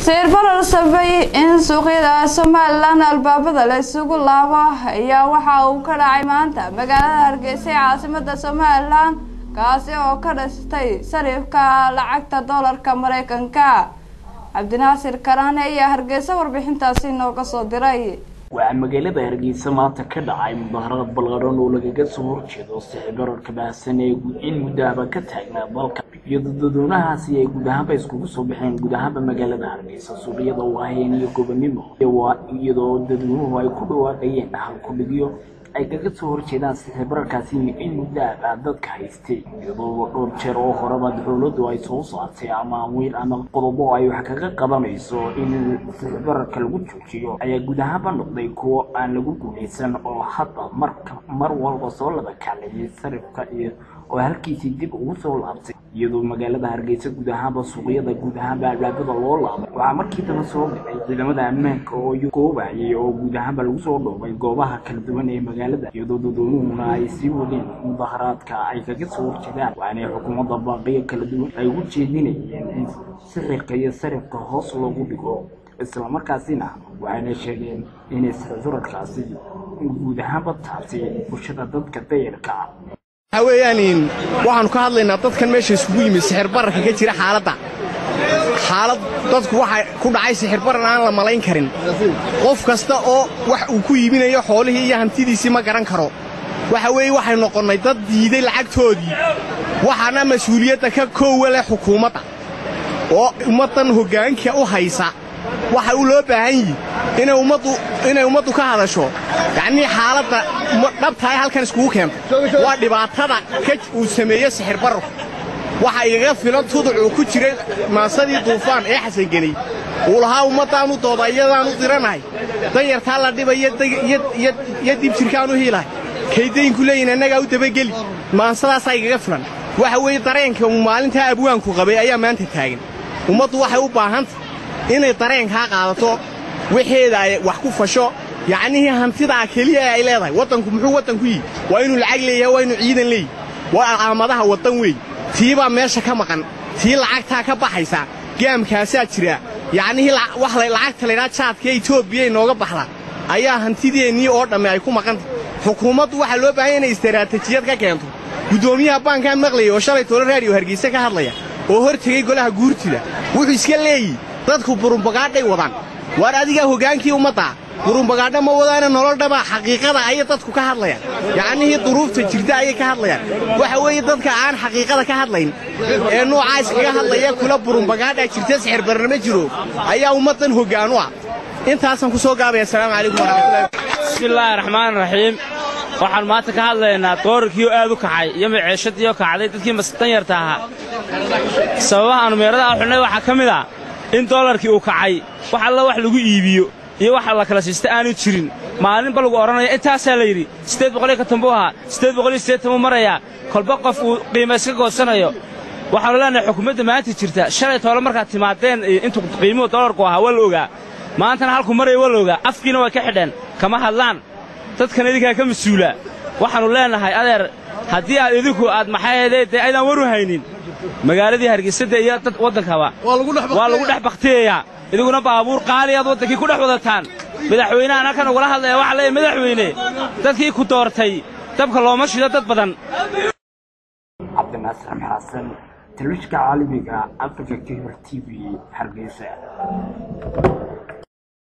sayr barar sabay in suuqyada somalilan albaabada la isugu laabo ayaa waxa uu ka dhacay maanta magaalada hargeysa ee caasimada somalilan kaasi oo ka dhastay sarifka lacagta doolarka mareykanka cabdinaasir karaane ayaa hargeysa warbixintaasi nooga soo diray waxaa magaalada hargeysa maanta ka dhacay mudaharad balqadhan oo lagaga soo horjeedo sixbararka baahsan ee in muddaaba ka taagnaa dalka iyadoo dadweynahaasi ay guud ahaanba iskugu soo baxeen guud ahaanba magaalada hargeysa suuqyada waaheen iyo gobonimo iyadoo dadweynuhu ay ku dhawaaqayeen halkudhigyo ay kaga soo horjeedaan sixbararkaasi in muddaaba dadka haystay iyadoo dhowr jeer oo horeba dowladdu ay soo saartay ama wiil ama qodobo ay wax kaga qabanayso in sixbararka lagu joojiyo ayaa guud ahaanba noqday kuwo aan lagu guulaysan oo hadda marka mar walba soo laba kaclayay sarifka iyo oo halkiisii dib ugu soo laabtay iyadoo magaalada hargeysa guud ahaanba suuqyada guud ahaanba albaabada loo laabay waxaa markii daba soo dhacay ciidamada ammaanka oo goobayay oo guud ahaanba lagu soo dhoobay goobaha kala duwan ee magaalada iyadoo dadweynuhuna ay sii wadeen mudaharaadka ay kaga soo horjeedaan waxaanay xukuumadda baaqiyo kala duwan ay ugu jeedinayeen in sixirka iyo sarifka hoos loogu dhigo islamarkaasina waxayna sheegeen inay sixirarkaasi guud ahaanba taabtay bulshada dadka dayarka waxa weeyaan waxaannu ka hadlaynaa dadkan meesha isugu yimid sixir bararka ka jira xaaladda xaalad dadku waxa ku dhacay sixir barar aan la malayn karin qof kasta oo wax uu ku iibinayo xoolihii iyo hantidiisii ma garan karo waxa weeye waxay noqonnay dad diiday lacagtoodii waxaana mas-uuliyadda ka koowa leh xukuumadda oo ummaddan hoggaanka u haysa waxa uu loo baahan yihi inay ummaddu ka hadasho yacnii xaaladda dhabtahay halkan iskugu keento waa dhibaatada uu sameeye sixir bararku waxa igaga filan tuduc uu ku jiray maasadii duufaan ee xasangeney uu lahaa ummaddaanu dooda iyadaanu diranahay danyartaa la dhibaya iyo dibjirkaanu hiilahay kaydaynku leeyihin annagaa u dabageli maasadaasaa igaga filan waxa weeye dareenka uu maalintaa abwaanku qabay ayaa maanta taagan ummaddu waxay u baahantay inay dareenkaa qaadato waxeeda ay wax ku fasho yacnihii hantidaa keliya ay leedahay waddanku muxuu waddanku yihi waa inuu lacag leeyahay waa inuu ciidan leeyahy waa alaamadaha waddan weey tiibaa meesha ka maqan tii lacagtaa ka baxaysa gaamkaasaa jira yacnihii wax lacagta laydhaa jaadka etoobiya inooga baxda ayaa hantideennii oo dhamme ay ku maqantah xukuumaddu waxaa loo baahanya inay istaraatijiyad ka keento guddoomiyaha baankaa maqlaya oo shalay tolo raadiyo hargeyse ka hadlaya oo hor tegey golaha guurtida wuxuu iska leeyihi dadku burumbagaadhay wadaan waar adigaa hoggaankii ummaddaa burumbagaadha ma wadaana nololdhabaa xaqiiqada ayay dadku ka hadlayaan yacnihii duruufta jirta ayay ka hadlayaan waxa weeye dadka aan xaqiiqada ka hadlayn ee nuucaa iskaga hadlaya kula burumbagaadhaa jirta sixir barna ma jiro ayaa ummaddan hoggaan u ah intaasaan ku soo gaabaya asalaamu calaykum waraxmatullahi bismillaahi raxmaan raxiim waxaan maanta ka hadlaynaa doorarkiioo aad u kacay iyo maceeshadiioo kacday dadkii danyarta ahaa sababaha aanu meerada a xunnay waxaa ka mid ah in doolarkii uu kacay wax alla wax lagu iibiyo iyo waxa la kala siista aanu jirin maalinba lagu odhanaya intaasaa la yidhi siddeed boqoliyo konton buu ahaa siddeed boqoliyo siddeetan buu marayaa kolba qof uu qiima iska goodsanayo waxaanu leenahay xukuumadda maanta jirta shalay toole markaad timaadeen intuu qiimuhu doolarku ahaa waa la ogaa maantana halku maraya waa la ogaa afkiina way ka xidheen kama hadlaan dadkan idinkaa ka mas-uula waxaannu leennahay adeer haddii aad idinku aad maxaaheedee dee aydaan waru haynin magaaladii hargeysada iyo dad waddankaba waa lagu dhex bakhtiyayaa idiguna baabuur qaali aad waddankii ku dhex wadataan madaxweynahan halkan ugala hadlaya waxa leeyahy madaxweyne dadkii ku doortay dabka looma shido dad badan cabdinaasir xasan telefishinka caalamiga africa kibr t v hargeysa